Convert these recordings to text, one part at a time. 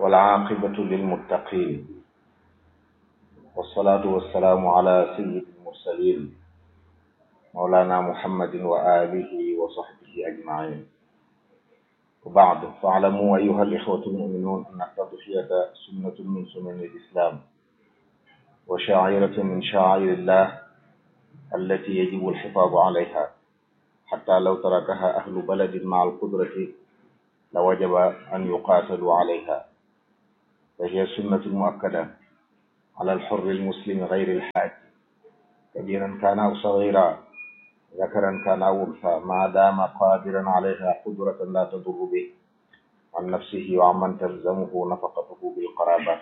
والعاقبة للمتقين والصلاة والسلام على سيد المرسلين مولانا محمد وآله وصحبه أجمعين وبعد فاعلموا أيها الإخوة المؤمنون أن التضحية سنة من سنن الإسلام وشاعرة من شعائر الله التي يجب الحفاظ عليها حتى لو تركها أهل بلد مع القدرة لوجب أن يقاتلوا عليها فهي سنة مؤكدة على الحر المسلم غير الحاج كبيرا كان أو صغيرا ذكرا كان أو أنثى ما دام قادرا عليها قدرة لا تضر به عن نفسه وعمن تلزمه نفقته بالقرابة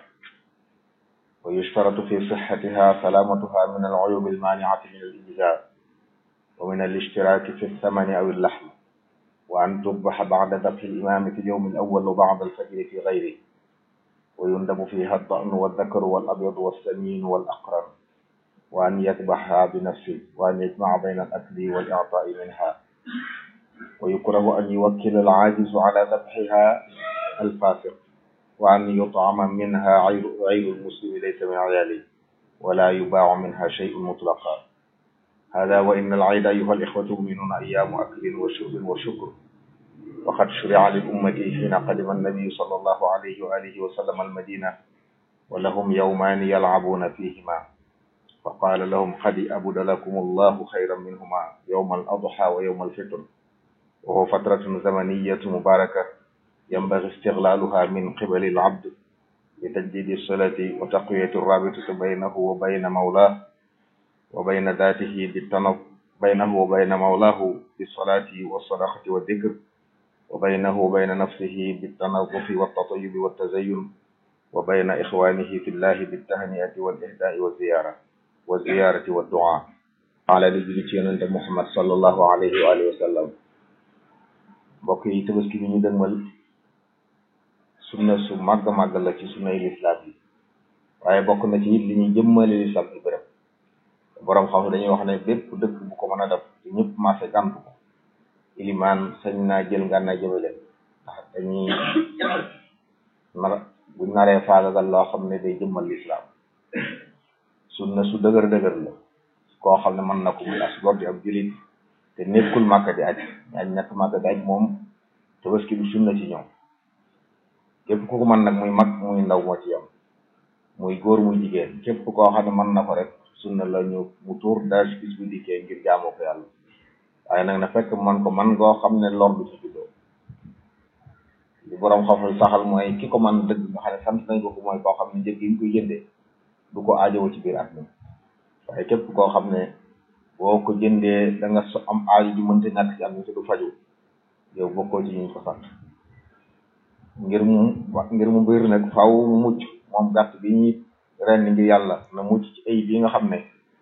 ويشترط في صحتها سلامتها من العيوب المانعة من الإجزاء ومن الاشتراك في الثمن أو اللحم وأن تذبح بعد ذبح الإمام في اليوم الأول وبعد الفجر في غيره ويندب فيها الضأن والذكر والأبيض والسمين والأقرن وأن يذبحها بنفسه وأن يجمع بين الأكل والإعطاء منها ويكره أن يوكل العاجز على ذبحها الفاسق وأن يطعم منها غير المسلم ليس من عياله ولا يباع منها شيء مطلقا هذا وإن العيد أيها الإخوة المؤمنون أيام أكل وشرب وشكر وقد شرع للأمة حين قدم النبي صلى الله عليه وآله وسلم المدينة ولهم يومان يلعبون فيهما فقال لهم قد أبد لكم الله خيرا منهما يوم الأضحى ويوم الفطر وهو فترة زمنية مباركة ينبغي استغلالها من قبل العبد لتجديد الصلة وتقوية الرابطة بينه وبين مولاه وبين ذاته بالتنظ بينه وبين مولاه بالصلاة والصدقة والذكر وبينه وبين نفسه بالتنظف والتطيب والتزين وبين إخوانه في الله بالتهنئة والإهداء والزيارة والزيارة والدعاء على لجلتين محمد صلى الله عليه وآله وسلم mbokk yi tabaski bi ñu dëgmal sunna su màgg màgg la ci sunna yi lislaam yi waaye bokk na ci it li ñuy jëmmale lislaam ci bërëb boroom xam dañuy wax ne bépp dëkk bu ko mën a def te ñëpp marché gàntu ko ilimaan sañ naa jël ngànnaay jëme leen ndax dañuy nar buñ naree faagagal loo xam ne day jëmmal lislaam sunna su dëgër dëgër la koo xam ne mën na ko muy as gor di ab julit te nekkul màkka di aj aj nekk màkka di aj moom tabaski bi sunna ci ñoom képp ku ko mën nag muy mag muy ndaw moo ci yam muy góor muy jigéen képp koo xam ne mën na ko rek sunna la ñu mu tuur daaj bis bu dikkee ngir jaamoo ko yàlla waaye nag na fekk man ko man ngoo xam ne lor du ci juddoo li boroom xam saxal mooy ki ko man dëgg nga xam ne sant nañ ko ko mooy koo xam ne njëg yi ñu koy jëndee du ko aajowo ci biir at mi waaye képp koo xam ne boo ko jëndee da nga so am aajo ju mënta ñàkk ci am te du faju yow bokkoo ci ñu ko sant ngir mu ngir mu mbir nag faaw mu mucc moom gàtt bi ñuy ren ngir yàlla na mucc ci ay bi nga xam ne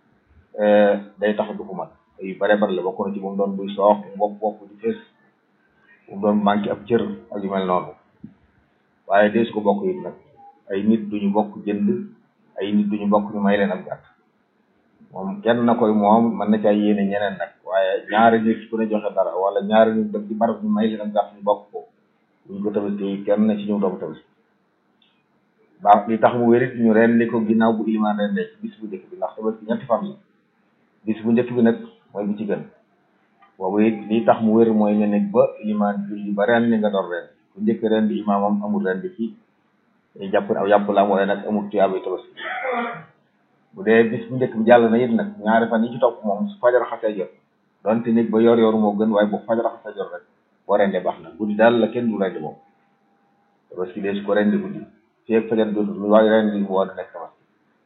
day tax du ko mat ay bare bare la bokk na ci bu mu doon buy soox bu bopp bopp di fees bu mu doon manqué ab cër ak yu mel noonu waaye dee su ko bokk it nag ay nit duñu bokk jënd ay nit duñu bokk ñu may leen ab gàtt moom kenn na koy moom mën na caa yéene ñeneen nag waaye ñaari nit ku ne joxe dara wala ñaari nit def ci barab ñu may leen ab gàtt ñu bokk ko buñ ko tabaski kenn ci ñu doom tabaski baax li tax mu wérit ñu ren li ko ginnaaw bu ilimaan ren ci bis bu njëkk bi ndax tabaski ñetti fan la bis bu njëkk bi nag mooy bu ci gën boobu it li tax mu wér mooy nga nekk ba ilimaan julli ba ren li nga doon ren bu njëkk ren di imaamam amul ren di ci jàpp aw yàpp la am wala nag amul tuyaabay tabaski bu dee bis bu njëkk bi jàll na it nag ñaari fan yi ci topp moom su fajar xasee jot donte nit ba yor yor moo gën waaye bu fajar xasee jot rek boo rendee baax na guddi daal la kenn du rendi moom tabaski dee su ko rendi guddi fii ak fajar jot lu waaye rendi mu war a nekk tabaski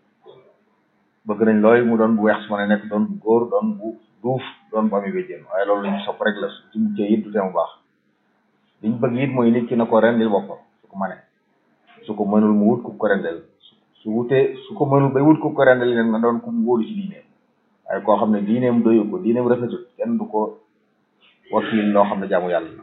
bëgg nañ looy mu doon bu weex su ma ne nekk doon bu góor doon bu duuf doon bu ami béjjén waaye loolu lañu sopp rek la su ci muccee it du tee mu baax liñ bëgg it mooy nit ki na ko rendil boppam su ko mënee su ko mënul mu wut ku ko rendel su wutee su ko mënul bay wut ku ko rendel leen nga doon ku mu wóolu ci diineem waaye koo xam ne diineem doyu ko diineem rafetul kenn du ko wakiil loo xam ne jaamu yàlla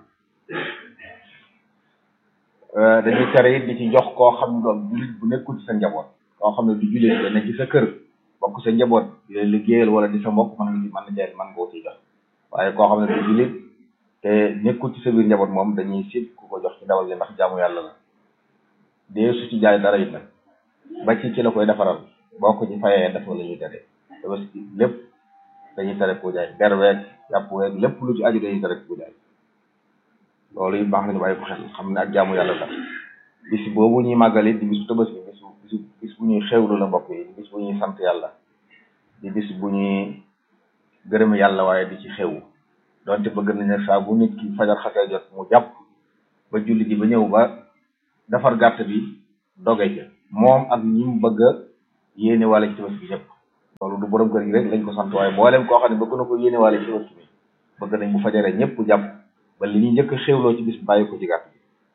la dañuy tere it di ci jox koo xam ne doon jullit bu nekkul ci sa njaboot koo xam ne du jullit da nekk ci sa kër bokk sa njaboot di leen liggéeyal wala di sa mbokk mën nga ci mën na jaay mën nga ko ciy jox waaye koo xam ne du jullit te nekkul ci sa biir njaboot moom dañuy sit ku ko jox ci ndawal yi ndax jaamu yàlla la dee su ci jaay dara it nag ba ci ci la koy defaral boo ko ci fayee def la ñuy tere tabaski lépp dañuy tere ko jaay der weeg yàpp weeg lépp lu ci aju dañuy tere ko jaay loolu it baax nañu bàyyi ko xel xam ne ak jaamu yàlla la bis boobu ñuy màggali di bisu tabaski bisu bisu bis bu ñuy xewlu la mbokk yi bis bu ñuy sant yàlla di bis bu ñuy gërëm yàlla waaye di ci xew donte bëgg nañ ne saa bu nit ki fajar xasee jot mu jàpp ba julli ji ba ñëw ba defar gàtt bi doge ca moom ak ñi mu bëgg a yéene wala ci tabaski bi ñëpp loolu du borom kër gi rek lañ ko sant waaye mboolem koo xam ne bëgg na ko yéene wala ci tabaski bi bëgg nañ bu fajaree ñëpp jàpp ba li ñuy njëkk a xewloo ci bis bàyyi ko ci gàtt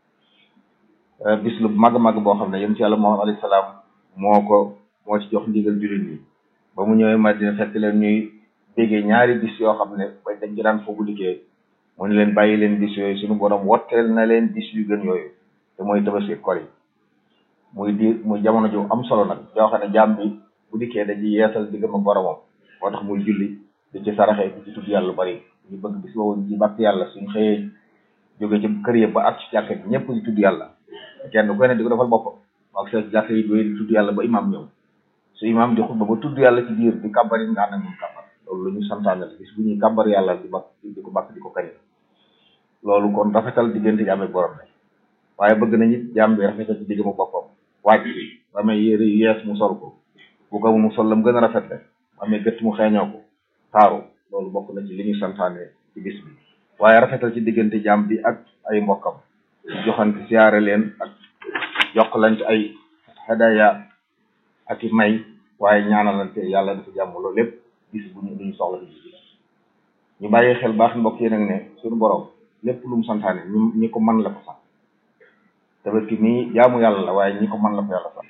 bi bis lu màgg màgg boo xam ne yéen ci yàlla Muhammad alayhi salaam moo ko moo ci jox ndigal jullit ñi ba mu ñëwee Madina fekk leen ñuy déggee ñaari bis yoo xam ne ba dañ ci daan foofu liggéey mu ne leen bàyyi leen bis yooyu suñu borom wotteel na leen bis yu gën yooyu te mooy tabaski kor yi muy di muy jamono ju am solo nag yoo xam ne jaam bi bu dikkee dañuy yeesal diggam ak boromam moo tax muy julli di ci saraxee di ci tudd yàlla lu bari ñu bëgg bis boobu ci bàkk yàlla suñ xëyee jóge ci kër yi ba ak ci jàkka bi ñëpp di tudd yàlla kenn ku ne di ko defal boppam ak sa jàkka yi doy di tudd yàlla ba imaam ñëw su imaam di xutba ba tudd yàlla ci biir di kàbbar yi nga ànd ak moom kàbbar loolu la ñu santaane la bis bu ñuy kàbbar yàlla di bàkk di ko bàkk di ko kañ loolu kon rafetal diggante jaam ak borom la waaye bëgg nañ it jaam bi rafetal ci diggam ak boppam wàcc bi ba amee yére yu yees mu sol ko bu ko mu sol la mu gën a rafet le ba amee gëtt mu xeeñoo ko taaru loolu bokk na ci li ñu santaane ci bis bi waaye rafetal ci diggante jaam bi ak ay mbokkam joxante siyaare leen ak jokkalante ay hadaya ak i may waaye ñaanalante yàlla dafa jàmm loolu lépp bis bu ñu duñu soxla ci bis ñu bàyyi xel baax mbokk yi nag ne suñu borom lépp lu mu santaane ñu ñi ko mën la ko sant tabaski nii jaamu yàlla la waaye ñi ko mën la ko yàlla sant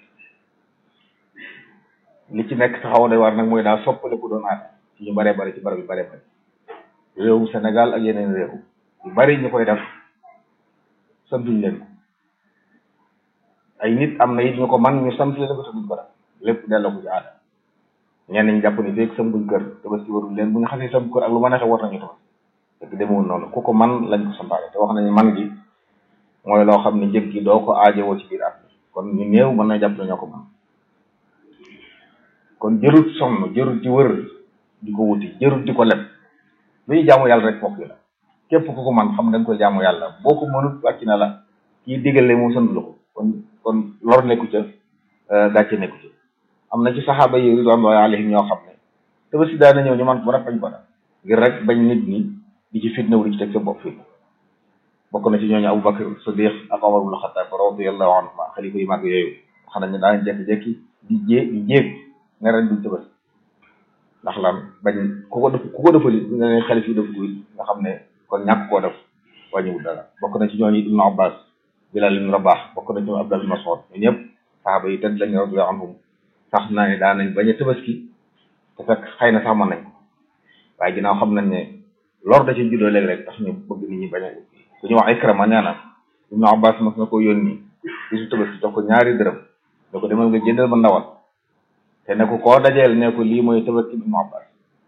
li ci nekk taxaw day war nag mooy daa soppale ku doon aada ci ñu baree bari ci barab yu baree bari réewum Sénégal ak yeneen réew yu bari ñu koy def santuñ leen ko ay nit am na it ñu ko man ñu sant leen ko te duñ ko def lépp delloo ko ci aada ñenn ñi jàpp ni feeg sambuñ kër tabaski warul leen bu ñu xasee sambu kër ak lu ma neexee war nañu tabaski fekk demewul noonu ku ko man lañ ko santaane te wax nañu man gi mooy loo xam ne njëg gi doo ko aajowoo ci biir at kon ñu néew mën na jàpp ne ñoo ko man kon jërut sonn jërut di wër di ko wuti jërut di ko leb lu ñu jaamu yàlla rek fokk yi la képp ku ko man xam da nga koy jaamu yàlla boo ko mënut wàcc na la kii digale mu sant la ko kon kon lor nekku ca gàcce nekku ca am na ci saxaaba yi ridwanullahi alayhim ñoo xam ne tabaski daana ñëw ñu man ko rek bañ ko def ngir rek bañ nit ñi di ci fitna wu di ci teg sa bopp fii bokk na ci ñooñu Abu Bakr Siddiq ak Omar ibn Khattab radiyallahu anhuma xalifa yu mag yooyu xam nañ ne daan jekki-jekki di jé di jéeg ne ren duñ tabaski ndax lan bañ ku ko def ku ko defali nga ne xalif yi def ko nga xam ne kon ñàkk koo def wàññiwul dara bokk na ci ñooñu Ibnu Abbas Bilal ibn Rabah bokk na ci ñoom Abdullah ibn Mas'ud ñun ñëpp saxaaba yi tedd lañ radiyallahu anhum sax naa ne daan nañ bañ a tabaski te fekk xëy na sax mën nañ ko waaye ginnaaw xam nañ ne lor da ci juddoo léegi rek tax ñu bëgg nit ñi bañ a ku ñu wax Ikrama nee na Ibnu Abbas mas na ko yónni bisu tabaski jox ko ñaari dërëm da ko demal nga jëndal ma ndawal te ne ko koo dajeel ne ko lii mooy tabaski Ibnu Abbas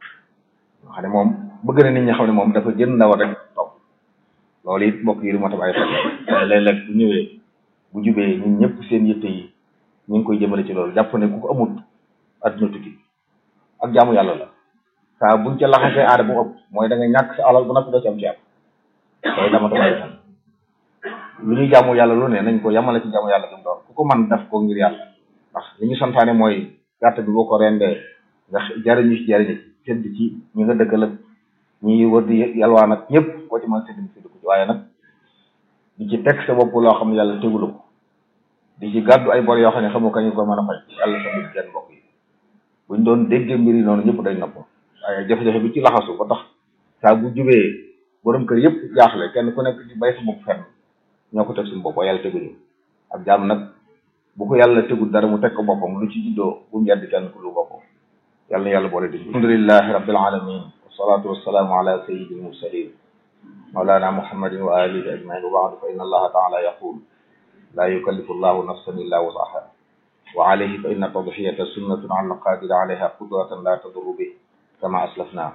nga xam ne moom bëgg na nit ñi xam ne moom dafa jënd ndawal rek topp loolu it mbokk yi lu ma tam ay xel léeg-léeg bu ñëwee bu jubee ñun ñëpp seen yitte yi ñu ngi koy jëmale ci loolu jàpp ne ku ko amut adduna tukki ak jaamu yàlla la saa buñ ca laxasee aada bu ëpp mooy da nga ñàkk sa alal bu noppi doo ci am ci am loolu dama tam ay xel lu ñuy jaamu yàlla lu ne nañ ko yamale ci jaamu yàlla bi mu doon ku ko man def ko ngir yàlla ndax li ñu santaane mooy gàtt bi boo ko rendee nga jariñu ci jariñu sedd ci ñi nga dëkkal ak ñi wër di yalwaan ak ñëpp koo ci mën sedd sedd ko ci waaye nag di ci teg sa bopp loo xam ne yàlla tegulu ko di ci gàddu ay bor yoo xam ne xamu kañu ko mën a fay yàlla sa mbir kenn mbokk yi buñ doon déggee mbir yi noonu ñëpp dañ nopp waaye jafe-jafe bi ci laxasu ba tax saa bu jubee borom kër yëpp jaaxle kenn ku nekk di bay sa bopp fenn ñoo ko teg suñu bopp waaye yàlla teguñu ak jaam nag bu ko yàlla tegul dara mu teg ko boppam lu ci juddoo bu mu yedd kenn ku lu boppam yàlla na yàlla boole di alhamdulillahi rabbil alamin wassalatu wassalaamu ala sayyidil mursalin mawlana muhammadin wa alihi ajmain wa ba'du fa inna allaha taala yaqul la yukallifu allahu nafsan illa wusaha wa alayhi fa inna tadhiyata sunnatun ala alqadiri alayha qudratan la tadurru bih kama aslafna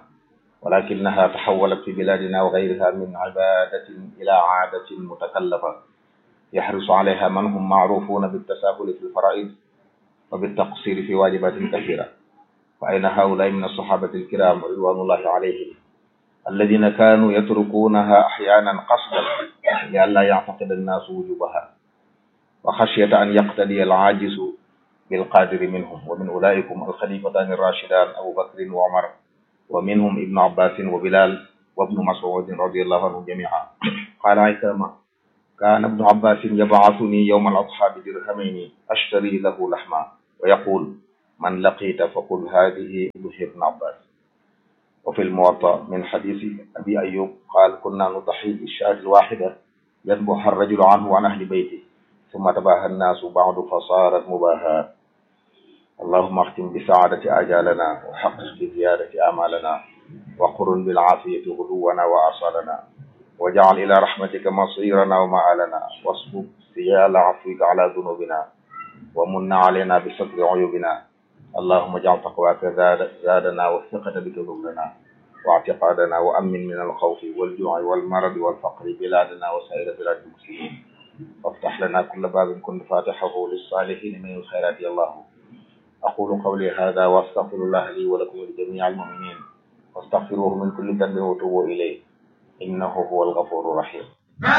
ولكنها تحولت في بلادنا وغيرها من عبادة إلى عادة متكلفة يحرص عليها من هم معروفون بالتساهل في الفرائض وبالتقصير في واجبات كثيرة فأين هؤلاء من الصحابة الكرام رضوان الله عليهم الذين كانوا يتركونها أحيانا قصدا لئلا يعتقد الناس وجوبها وخشية أن يقتدي العاجز بالقادر منهم ومن أولئكم الخليفتان الراشدان أبو بكر وعمر ومنهم ابن عباس وبلال وابن مسعود رضي الله عنهم جميعا قال عكرمة كان ابن عباس يبعثني يوم الأضحى بدرهمين أشتري له لحما ويقول من لقيت فقل هذه ضحي ابن عباس وفي الموطأ من حديث أبي أيوب قال كنا نضحي بالشاة الواحدة يذبح الرجل عنه وعن أهل بيته ثم تباهى الناس بعد فصارت مباهاة اللهم اختم بسعادة آجالنا وحقق بزيادة آمالنا وقرن بالعافية غدونا وآصالنا واجعل إلى رحمتك مصيرنا ومآلنا واصبب سيال عفوك على ذنوبنا ومن علينا بستر عيوبنا اللهم اجعل تقواك زاد زادنا والثقة بك ذكرنا واعتقادنا وأمن من الخوف والجوع والمرض والفقر بلادنا وسائر بلاد المسلمين وافتح لنا كل باب كنت فاتحه للصالحين من الخيرات يا الله أقول قولي هذا وأستغفر الله لي ولكم ولجميع المؤمنين واستغفروه من كل ذنب وتوبوا إليه إنه هو الغفور الرحيم